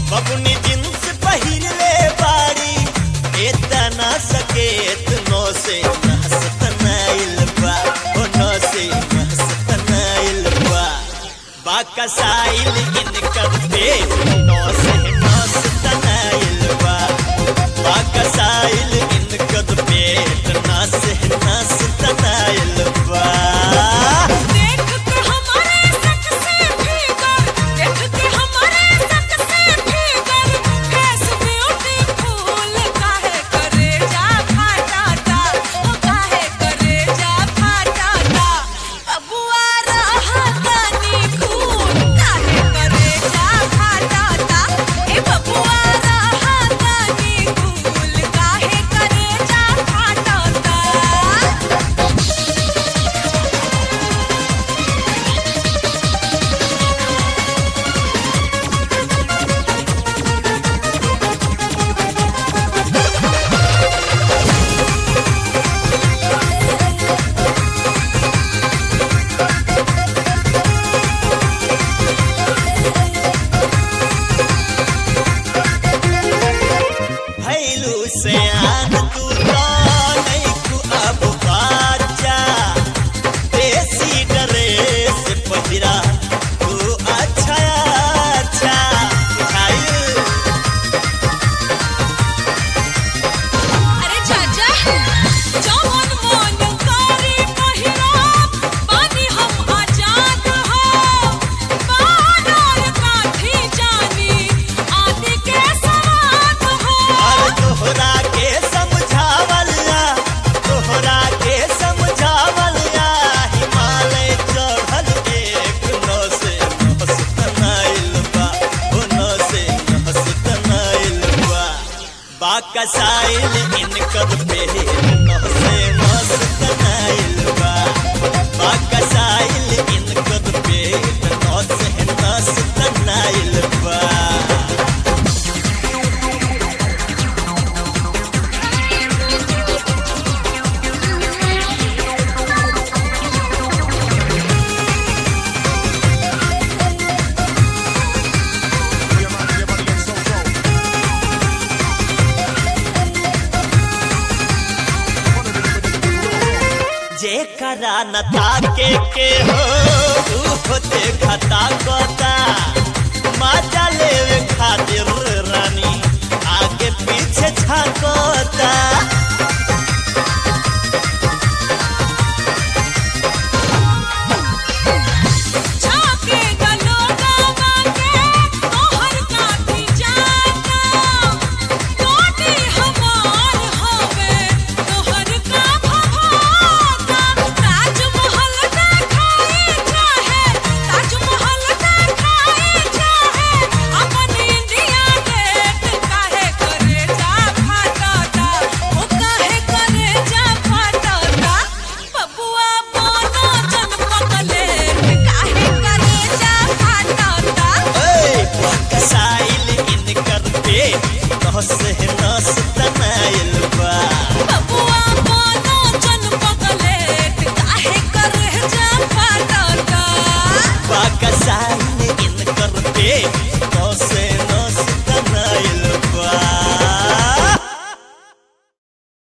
बबुनी जींस पहिरले बाड़ी एतना सकेत नो से नहसतनाइल बा ओ नो से नहसतनाइल बा बाकसाइल इनकर पेट नो से नहसतनाइल बा बाकसाइल इनकर पेट ना से नहसतनाइल बा देख के हमारे सक से भीतर देख के हमारे सक से भीतर फेस ब्यूटीफुल काहे करे जा फाटाता ओ काहे करे जा फाटाता बबुआ रहा तनी खून काहे करे जा फाटाता ए बबुआ रहा तनी खून काहे करे जा फाटाता भैलू से आन तू तो नहीं तू अब बाजा देसी ड्रेस पहिरा तू अच्छा अच्छा बुझाइल अरे चाचा जवन मन करे पहिरा बानी हम आजाद हो बानर काठी जानी आदि के सवाद हो और तोहरा के समझावला तोहरा के समझावला हिमालय चढ़ल एक नौ से नहसतनाइल बा ओ नौ से नहसतनाइल बा बाकसाइल इनकर पे नौ से मस्तनाइल बा बाकसाइल इनकर पे नौ से मस्तनाइल बा जेकरा न ताके के हो ऊ देखता कोता मजा लेवे खातिर रानी आगे पीछे छाकोता झाके गलोगा बाके तोहर काठी जाता कोटी हमार हवे तोहर का भभाता ताजमहल देखाई चाहे ताजमहल देखाई चाहे अपन इंडिया गेट काहे करे जा फाटाता ओ काहे करे जा फाटाता बबुआ मोनो जनपकले काहे करे जा फाटाता ए बाकसाइल इनकर पे नौ से नस तनाइल बा बबुआ मोनो जनपकले काहे करे जा फाटाता बाकसाइल इनकर पे